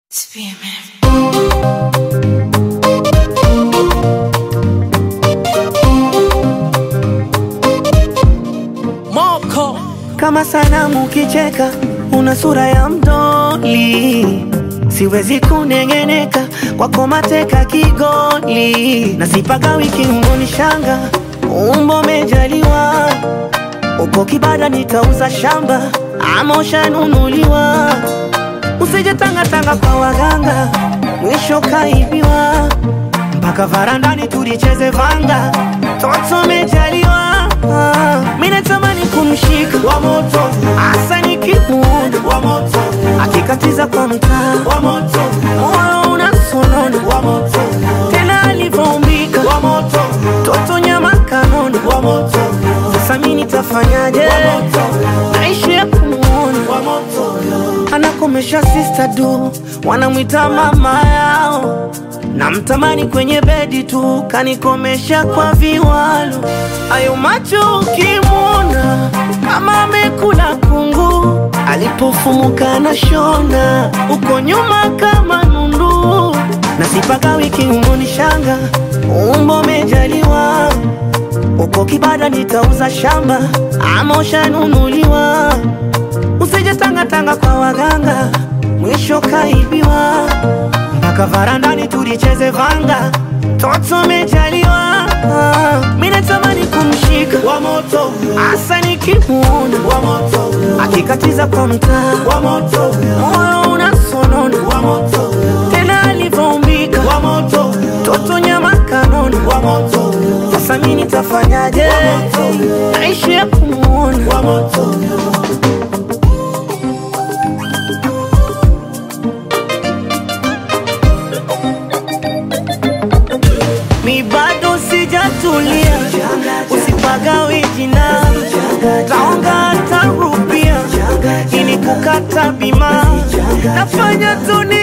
Moko Kama sanamu ukicheka, una sura ya mdoli, siwezi kunengeneka kwako, mateka kigoli, na sipaka wiki mboni shanga, umbo mejaliwa, uko kibada, nitauza shamba ama ushanunuliwa, usije tangatanga kwa waganga, mwisho kaibiwa, mpaka varandani tulicheze vanga, toto mejaliwa, mimi natamani kumshika wa moto Asa nikimuona wa moto akikatiza kwa mtaa, wa moto moyo unasonona, wa moto tena alivyoumbika wa moto toto nyama kanona. wa moto Sasa mimi nitafanyaje? Naishi ya kumuona wa moto anakomesha sister du, wanamwita mama yao, namtamani kwenye bedi tu, kanikomesha kwa viwalo. Ayo macho ukimwona kama amekula kungu, alipofumuka na shona, uko nyuma kama nundu, na sipaka wiki umoni shanga, umbo mejaliwa uko kibada, nitauza shamba ama ushanunuliwa Usije tanga tanga kwa waganga, mwisho kaibiwa. Mpaka varandani tulicheze vanga, toto mejaliwa. Mimi natamani kumshika wa moto asa nikimuona wa moto akikatiza kwa mtaa, wa moto moyo unasonona, wa moto tena alivyoumbika wa moto toto nyama kanona. wa moto Sasa mimi nitafanyaje? Naishi ya kumuona wa moto mi bado sijatulia, usipagawe jina, taonga tarupia ili kukata bima, nafanya tu ni